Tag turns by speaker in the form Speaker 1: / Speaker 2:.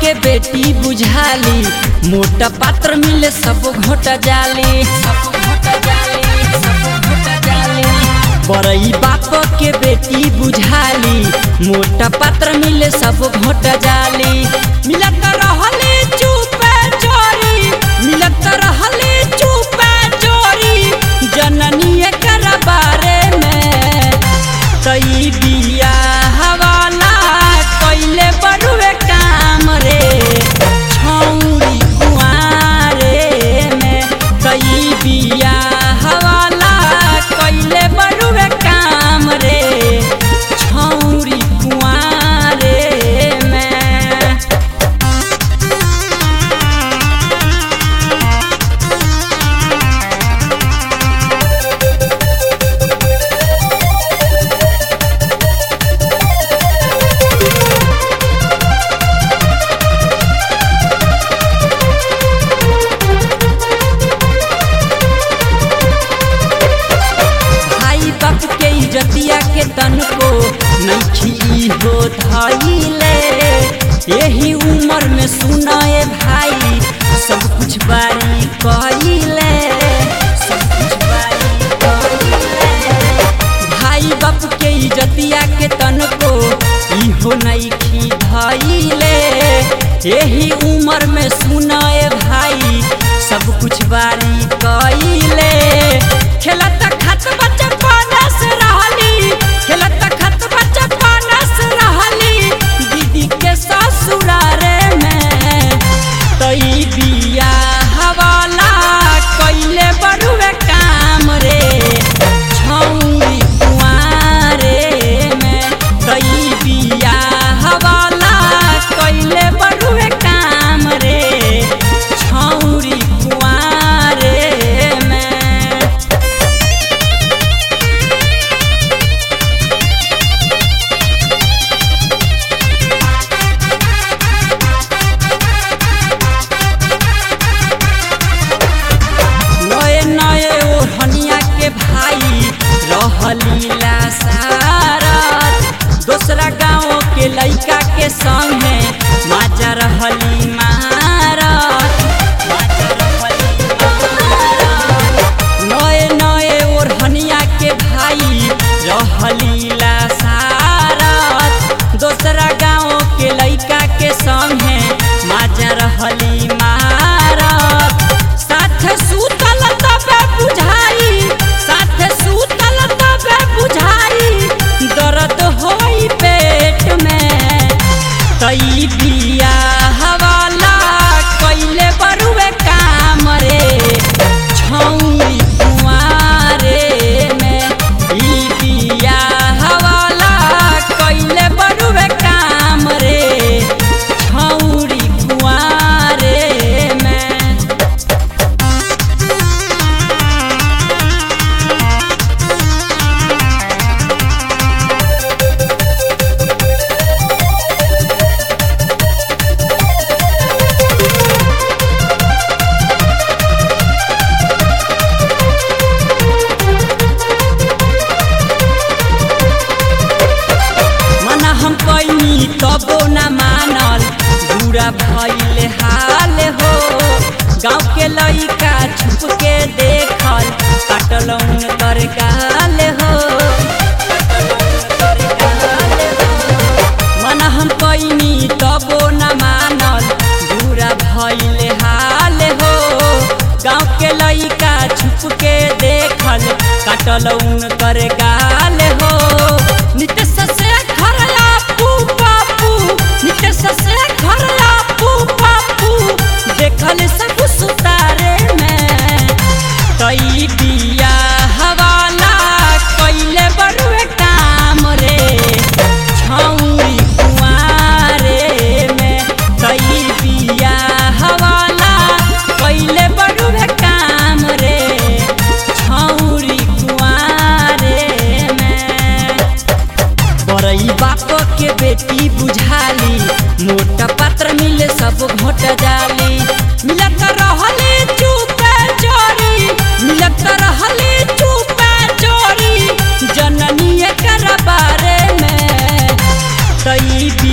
Speaker 1: के बेटी बुझाली मोटा पात्र मिले सब घोट जाली सब घोट जाली सब घोट जाली बड़ई बाप के बेटी बुझाली मोटा पात्र मिले सब घोट जाली मिलत रहले चुपे चोरी मिलत रहले चुपे चोरी जननी एकर बारे में तई बिया हवाला कैले बड़ुए काम रे छौरी कुआरे में तई बिया हवाला कैले बड़ुए काम रे छौरी कुआरे में भाई बाप के इज्जतिया के तन को नैखी हो धैले यही उम्र में सुनाए भाई सब कुछ बारी कइले सब कुछ बारी कइले भाई बाप के इज्जतिया के तन को इहो नैखी धैले यही उम्र में सुनाए भाई सब कुछ बारी कइले खेलत खत बच्चा पानस रहली खेलत खत बच्चा पानस रहली दीदी के ससुरारे में तई बिया हवाला कैले बड़ुए काम रे छौरी कुआरे में तई बिया हवाला कैले बड़ुए काम रे छौरी कुआरे में नए नए ओढ़निया के भाई रहलीला सारत दूसरा गाँव के लइका के संगे माजा रहली मारत नए नए ओढ़निया के भाई रहलीला सारत दूसरा गाँव के लइका के संगे माजा रहली मारत साथ सुतल तबे बुझाई साथ सुतल तबे बुझाई दर्द होई पेट में तई बिया हवाला कैले बरुए काम रे छौरी कुआरे में ई बिया हवाला कैले बरुए काम रे छौरी कुआरे में मना हम कैनी तबो न मानल बुरा भइले हाल हो गाँव के लइका छुप के देखल काटल कर गाल हो मना हम कैनी तबो न मानल बुरा भइले हाल हो गाँव के लइका छुप के देखल काटल कर गाल हो नितेश से घर आपू बापू नितेश से घर आपू बापू देखल सब सुतारे में तई बिया हवाला कैले बड़ुए काम रे छौरी कुआरे में तई बिया हवाला कैले बड़ुए काम रे छौरी कुआरे में बड़ई बाप के बेटी बुझाली मोटा पात्र मिले सब घोट जाली मिलत रहले चुपे चोरी मिलत रहले चुपे चोरी जननी एकर बारे में तई